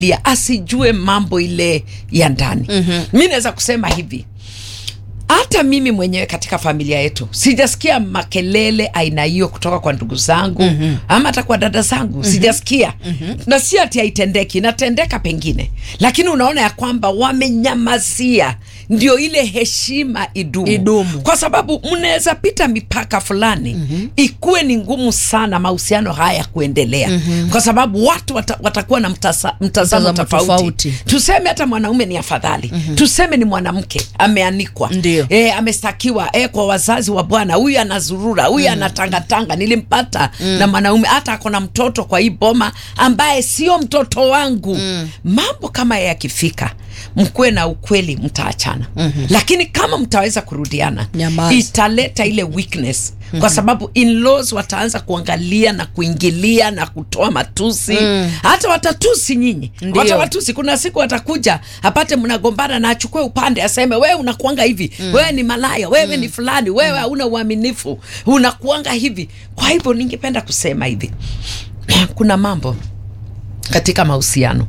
ya asijue mambo ile ya ndani mm-hmm. mi naweza kusema hivi hata mimi mwenyewe katika familia yetu sijasikia makelele aina hiyo kutoka kwa ndugu zangu mm-hmm. ama hata kwa dada zangu mm-hmm. sijasikia mm-hmm. na si ati haitendeki inatendeka pengine lakini unaona ya kwamba wamenyamazia ndio ile heshima idumu, Idumu. kwa sababu mnaweza pita mipaka fulani mm-hmm. ikuwe ni ngumu sana mahusiano haya kuendelea mm-hmm. kwa sababu watu wata, watakuwa na mtasa, mtazamo Mtazamo tofauti. tofauti. tuseme hata mwanaume ni afadhali mm-hmm. tuseme ni mwanamke ameanikwa Ndio. e, amestakiwa e, kwa wazazi wa bwana huyu anazurura huyu mm. anatangatanga nilimpata mm. na mwanaume hata ako na mtoto kwa hii boma ambaye sio mtoto wangu mm. mambo kama yakifika mkuwe na ukweli mtaachana mm-hmm. lakini kama mtaweza kurudiana Nyamaza. italeta ile weakness mm-hmm. kwa sababu in-laws wataanza kuangalia na kuingilia na kutoa matusi mm. hata watatusi nyinyi Ndio. watawatusi kuna siku watakuja apate mnagombana na achukue upande aseme wewe unakuanga hivi mm. wewe ni malaya wewe mm. ni fulani wewe hauna uaminifu unakuanga hivi kwa hivyo ningependa kusema hivi kuna mambo katika mahusiano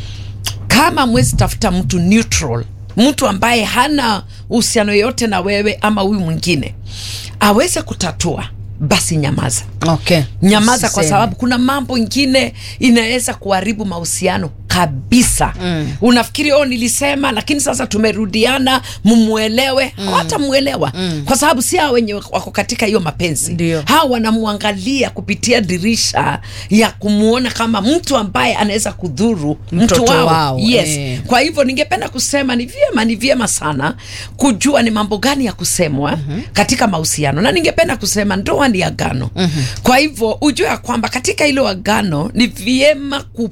kama mwezi tafuta mtu neutral mtu ambaye hana uhusiano yoyote na wewe ama huyu mwingine aweze kutatua basi nyamaza okay. nyamaza kwa Usiseme. sababu kuna mambo ingine inaweza kuharibu mahusiano kabisa mm. unafikiri oh nilisema lakini sasa tumerudiana mumwelewe mm. hawatamwelewa mm. kwa sababu si hao wenye wako katika hiyo mapenzi Ndio. hawa wanamwangalia kupitia dirisha ya kumwona kama mtu ambaye anaweza kudhuru mtu Mtoto wao, wao, yes eh. kwa hivyo ningependa kusema ni vyema ni vyema sana kujua ni mambo gani ya kusemwa mm-hmm. katika mahusiano na ningependa kusema ndoa ni agano mm-hmm. kwa hivyo ujue ya kwamba katika hilo agano ni vyema ku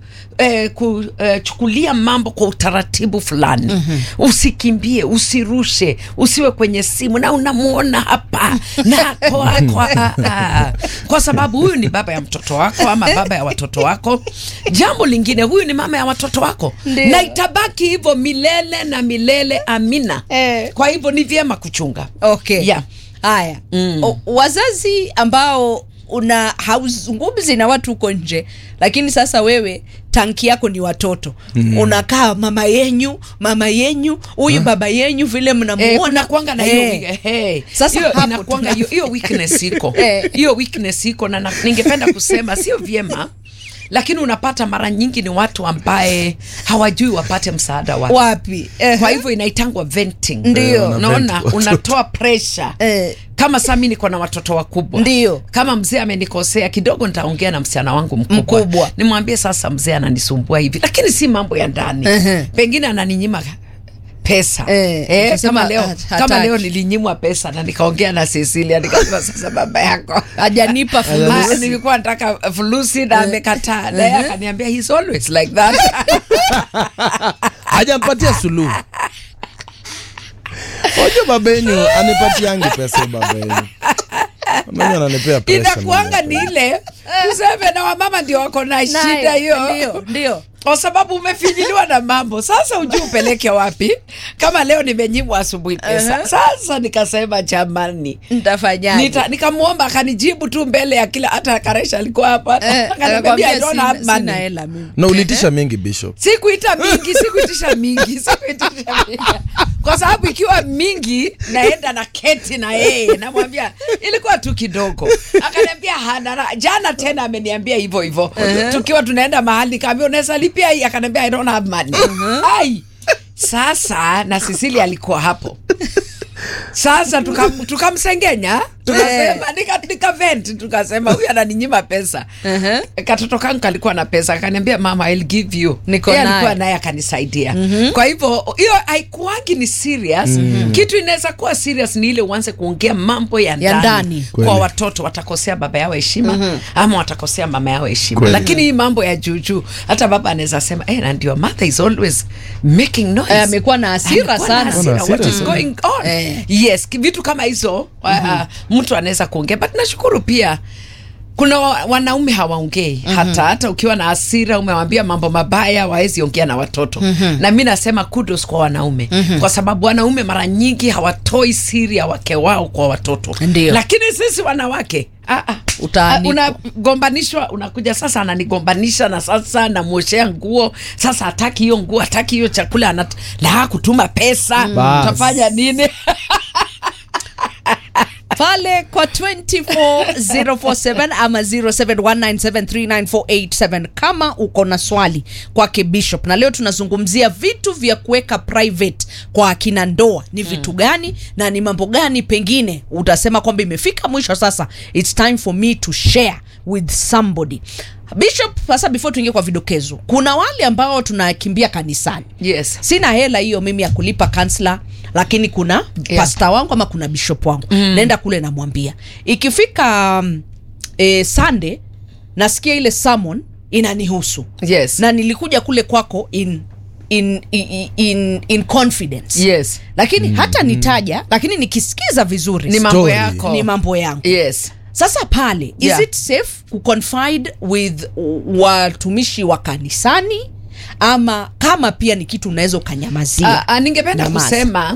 Eh, kuchukulia eh, mambo kwa utaratibu fulani mm-hmm. usikimbie usirushe usiwe kwenye simu na unamwona hapa na ako ako ah, ah. kwa sababu huyu ni baba ya mtoto wako ama baba ya watoto wako jambo lingine huyu ni mama ya watoto wako Ndio. na itabaki hivyo milele na milele amina Eh. kwa hivyo ni vyema kuchunga okay. Yeah. haya Mm. O- wazazi ambao una hauzungumzi na watu huko nje lakini sasa wewe tanki yako ni watoto mm. unakaa mama yenyu mama yenyu huyu baba yenyu vile Eh, mnamuona kuna kuanga na hiyo Eh. wi- eh, Sasa hiyo hapo inakuanga tuna- hiyo hiyo weakness iko Eh. hiyo weakness iko na, na ningependa kusema sio vyema lakini unapata mara nyingi ni watu ambaye hawajui wapate msaada wapi wapi Eh. kwa hivyo inaitangwa venting Ndio. Wana unaona vent watoto. unatoa pressure Eh. kama saa mi niko na watoto wakubwa Ndio. kama mzee amenikosea kidogo nitaongea na msichana wangu mkubwa, Mkubwa. nimwambie sasa mzee ananisumbua hivi lakini si mambo ya ndani Ehe. pengine ananinyima pesa Eh, eh, utasema kama leo hat- kama hataki. leo nilinyimwa pesa na nikaongea na Cecilia nikasema sasa baba yako hajanipa Ah, fulusi nilikuwa nataka fulusi na amekataa naye akaniambia he's always like that hajampatia suluhu Wajua baba yenyu anipatiangi pesa baba yenyu Mama ananipea pesa inakuanga mimi. ni ile tuseme na wamama ndio wako na shida hiyo ndio ndio kwa sababu umefinyiliwa na mambo sasa ujui upeleke wapi kama leo nimenyimwa asubuhi pesa Uh-huh. sasa nikasema jamani nitafanyaje Nita, nikamwomba akanijibu tu mbele ya kila hata karesha alikuwa hapa Eh, akaniambia I don't sina- have sina money hela mimi na ulitisha mingi bishop sikuita mingi sikuitisha mingi sikuitisha mingi kwa sababu ikiwa mingi naenda na keti na yeye namwambia ilikuwa tu kidogo akaniambia hana raha. jana tena ameniambia hivyo hivyo tukiwa tunaenda mahali nikaambia unaweza lipia hii akaniambia i don't have money ai sasa na sisili alikuwa hapo sasa tukam- tukamsengenya tukasema nika, nika vent tukasema huyu ananinyima pesa Uh-huh. katoto kangu kalikuwa na pesa akaniambia mama I'll give you Niko Yeye naye. alikuwa naye akanisaidia kwa hivyo hiyo haikuangi ni serious kitu inaweza kuwa serious ni ile uanze kuongea mambo ya ndani, ndani. kwa Kweli. watoto watakosea baba yao heshima ama watakosea mama yao heshima Kweli. lakini hii mambo ya juujuu hata baba anaweza sema eh, na ndio mother is always making noise Eh, amekuwa na hasira Amekuwa na sana. hasira. Amekuwa na What is hasira going on Eh. yes ki- vitu kama hizo uh, mtu anaweza kuongea but nashukuru pia kuna wa, wanaume hawaongei mm-hmm. hata hata ukiwa na hasira umewambia mambo mabaya waezi ongea na watoto mm-hmm. na mi nasema kudos kwa wanaume mm-hmm. kwa sababu wanaume mara nyingi hawatoi siri ya wake wao kwa watoto Ndio. lakini sisi wanawake Ah, ah. Utaanikwa. Ah, unagombanishwa unakuja sasa ananigombanisha na sasa namwoshea nguo sasa hataki hiyo nguo hataki hiyo chakula anat... la kutuma pesa Bas. utafanya nini pale kwa 24047 ama 0719739487 kama uko na swali kwake bishop na leo tunazungumzia vitu vya kuweka private kwa akina ndoa ni vitu gani na ni mambo gani pengine utasema kwamba imefika mwisho sasa its time for me to share with somebody bishop sasa before tuingie kwa vidokezo kuna wale ambao tunakimbia kanisani yes sina hela hiyo mimi ya kulipa kansla lakini kuna yeah. Yeah. pasta wangu ama kuna bishop wangu mm. naenda kule namwambia ikifika um, e, sunday nasikia ile sermon inanihusu yes na nilikuja kule kwako in in, in, in, in confidence yes lakini mm. hata nitaja lakini nikisikiza vizuri ni mambo Story. yako ni mambo yangu yes sasa pale is Yeah. it safe kuconfide with watumishi wa kanisani ama kama pia ni kitu unaweza ukanyamazia Ah, ah, ningependa Nyamaza. kusema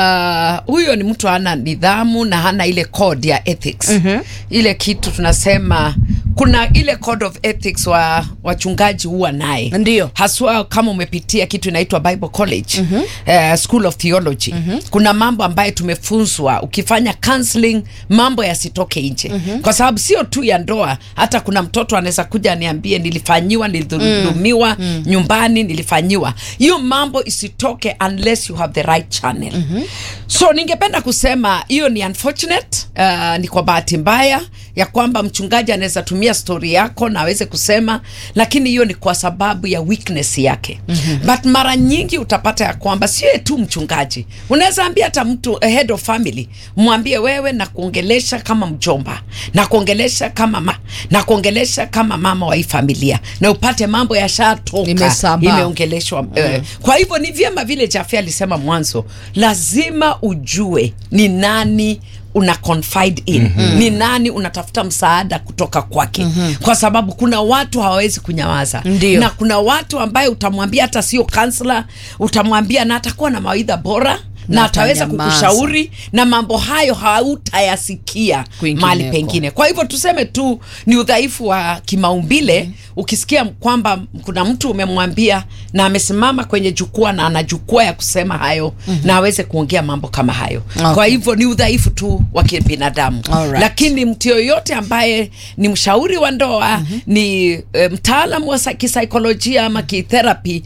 uh, huyo ni mtu hana nidhamu na hana ile code ya ethics mm-hmm. ile kitu tunasema kuna ile code of ethics wa wachungaji huwa naye Ndio. haswa kama umepitia kitu inaitwa bible college mm-hmm. uh, school of theology mm-hmm. kuna mambo ambayo tumefunzwa ukifanya counseling mambo yasitoke nje mm-hmm. kwa sababu sio tu ya ndoa hata kuna mtoto anaweza kuja aniambie nilifanyiwa nilidhulumiwa mm. nyumbani nilifanyiwa hiyo mambo isitoke unless you have the right channel mm-hmm. so ningependa kusema hiyo ni unfortunate uh, ni kwa bahati mbaya ya kwamba mchungaji anaweza tumia stori yako na aweze kusema lakini hiyo ni kwa sababu ya weakness yake mm-hmm. but mara nyingi utapata ya kwamba sio tu mchungaji unaweza ambia hata mtu a head of family mwambie wewe na kuongelesha kama mjomba na kuongelesha kama ma, na kuongelesha kama mama wa hii familia na upate mambo yashatoka Imesambaa. imeongeleshwa mm. kwa hivyo ni vyema vile Jaffe alisema mwanzo lazima ujue ni nani una confide in mm-hmm. ni nani unatafuta msaada kutoka kwake mm-hmm. kwa sababu kuna watu hawawezi kunyamaza Ndio. na kuna watu ambaye utamwambia hata sio kansla utamwambia na atakuwa na mawaidha bora na, Na ataweza atanyamaza. kukushauri na mambo hayo hautayasikia Kwingineko. mahali pengine kwa hivyo tuseme tu ni udhaifu wa kimaumbile mm. ukisikia kwamba kuna mtu umemwambia na amesimama kwenye jukwaa na ana jukwaa ya kusema hayo mm-hmm. na aweze kuongea mambo kama hayo Okay. kwa hivyo ni udhaifu tu wa kibinadamu Alright. lakini mtu yoyote ambaye ni mshauri wa ndoa mm-hmm. ni e, mtaalamu wa sa- kisaikolojia ama kitherapy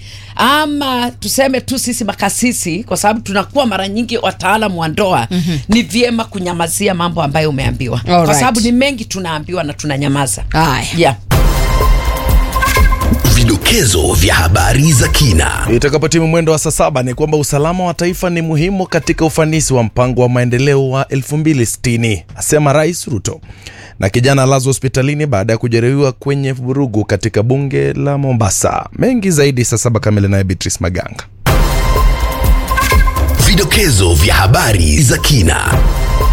ama tuseme tu sisi makasisi kwa sababu tunakuwa mara nyingi wataalamu wa ndoa mm-hmm. ni vyema kunyamazia mambo ambayo umeambiwa kwa Alright. sababu ni mengi tunaambiwa na tunanyamaza haya yeah. Vidokezo vya habari za kina. Itakapotimu mwendo wa saa saba ni kwamba usalama wa taifa ni muhimu katika ufanisi wa mpango wa maendeleo wa 2060 asema Rais Ruto. Na kijana alazwa hospitalini baada ya kujeruhiwa kwenye vurugu katika bunge la Mombasa. Mengi zaidi saa saba kamili, naye Beatrice Maganga. Vidokezo vya habari za kina.